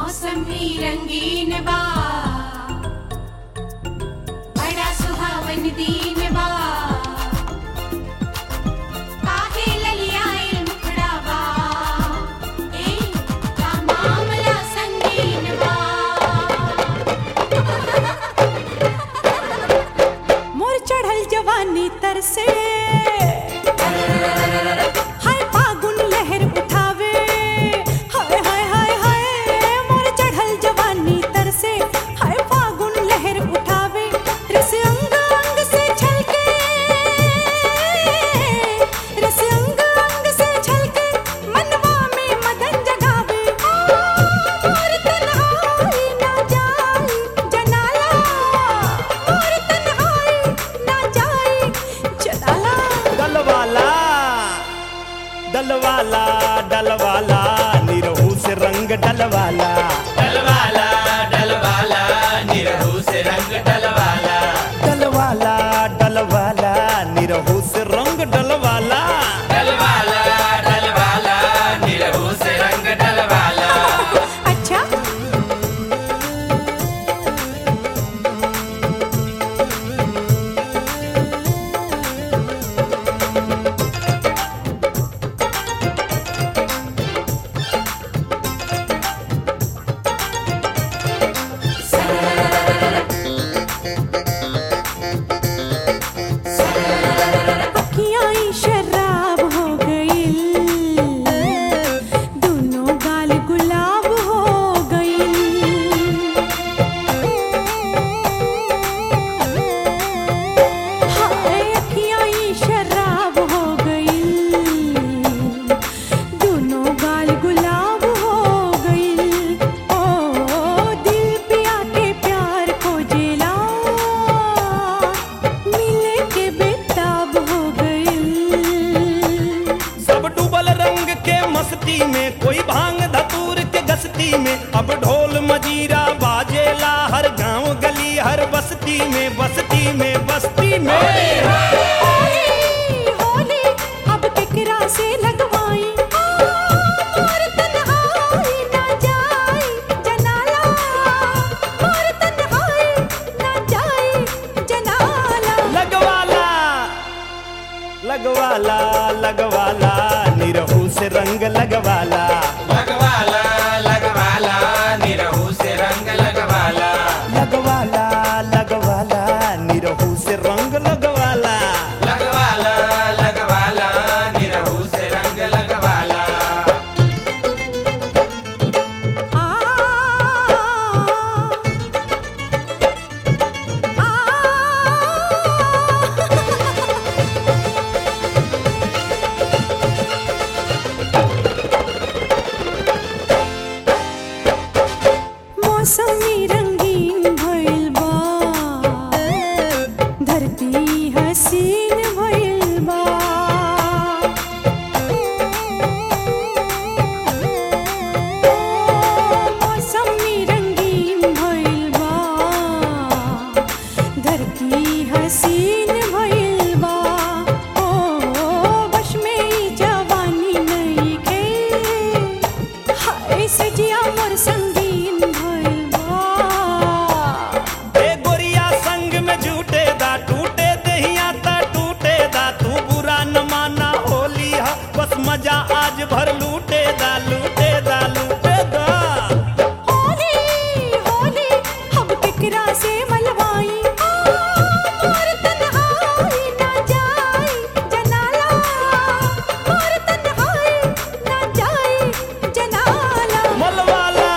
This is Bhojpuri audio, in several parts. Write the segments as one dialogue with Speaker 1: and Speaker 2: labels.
Speaker 1: मौसम भी रंगीन बा बड़ा सुहावन दीन बा काहे ललियाए मुखड़ा बा ए का मामला संगीन बा
Speaker 2: मोर चढ़ल जवानी तर से हाय फागुन लहर उठावे हाय हाय हाय हाय मोर चढ़ल जवानी तर से हाय फागुन लहर उठावे रस अंग अंग से छलके रस अंग अंग से छलके मनवा में मदन जगावे मोर तन्हाई ना जाई जनाला मोर तन्हाई ना जाई जनाला
Speaker 3: डलवाला डलवाला डलवाला निरहू से रंग डलवाला
Speaker 4: डलवाला डलवाला निरहू से रंग डलवाला
Speaker 3: डलवाला डलवाला निरहू से रंग डलवाला
Speaker 4: डलवाला डलवाला निरहू से रंग डलवाला
Speaker 2: अच्छा अखियाँ ही शराब हो गई दोनों गाल गुलाब हो गई हाय अखियाँ ही शराब हो गई दोनों गाल गुलाब हो गई ओ दिल पिया के प्यार को जेला मिले के बेताब हो गई
Speaker 3: सब डूबल रंग के मस्ती में कोई भांग धतूर के गस्ती में अब ढोल मजीरा बाजेला हर गांव गली हर बस्ती में बस्ती में बस्ती में
Speaker 2: होली होली अब केकरा से लगवाई मोर तन्हाई ना जाई जनाला मोर तन्हाई ना जाई जनाला
Speaker 3: लगवाला लगवाला लगवाला निरहू से रंग लगवाला
Speaker 4: लगवाला लगवाला निरहू से रंग लगवाला
Speaker 3: लगवाला लगवाला निरहू से रंग लगवाला
Speaker 4: लगवाला लगवाला निरहू से रंग लगवाला
Speaker 2: आ आ मौसमी रंगीन भइल बा धरती हसीन भइल बा मौसमी रंगीन भइल बा धरती हसीन भइल बा ओ बश में ई जवानी नइखे हाय सजिया मोर संगीन भइल बा
Speaker 3: ए गोरिया संग में झूठे दा टूटे दहिया ता टूटे दा तू बुरा न माना होली हा बस मजा आज भर लूटे दा लूटे दा लूटे दा
Speaker 2: होली होली हम केकरा से मलवाई मोर तन्हाई ना जाई जनाला मोर तन्हाई ना जाई जनाला
Speaker 3: मलवाला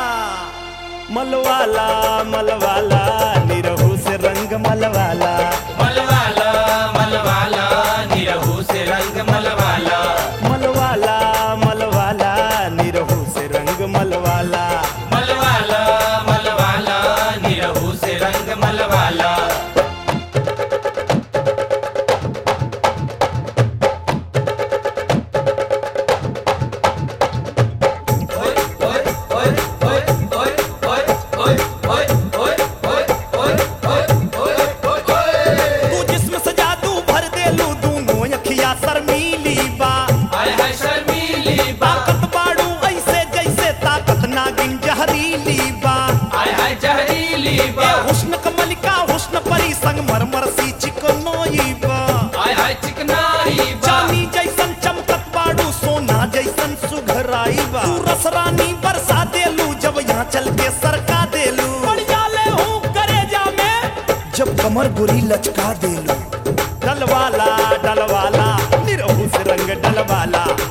Speaker 3: मलवाला मलवाला निरहू से रंग मलवाला
Speaker 4: मलवाला मलवाला निरहू से रंग मलवाला
Speaker 3: मलवाला मलवाला
Speaker 4: बा
Speaker 3: ए हुस्न कमलिका हुस्न परी संग मरमर सी चिकनोई बा
Speaker 4: आय हाय चिकनाई बा
Speaker 3: चांदी जैसन चमकत बाड़ू सोना जैसन सुघराई बा तू रसरानी बरसा देलू जब यहाँ चल के सरका देलू पड़ जाले हूँ करेजा में जब कमर गोरी लचका देलू डलवाला डलवाला निरहू से रंग डलवाला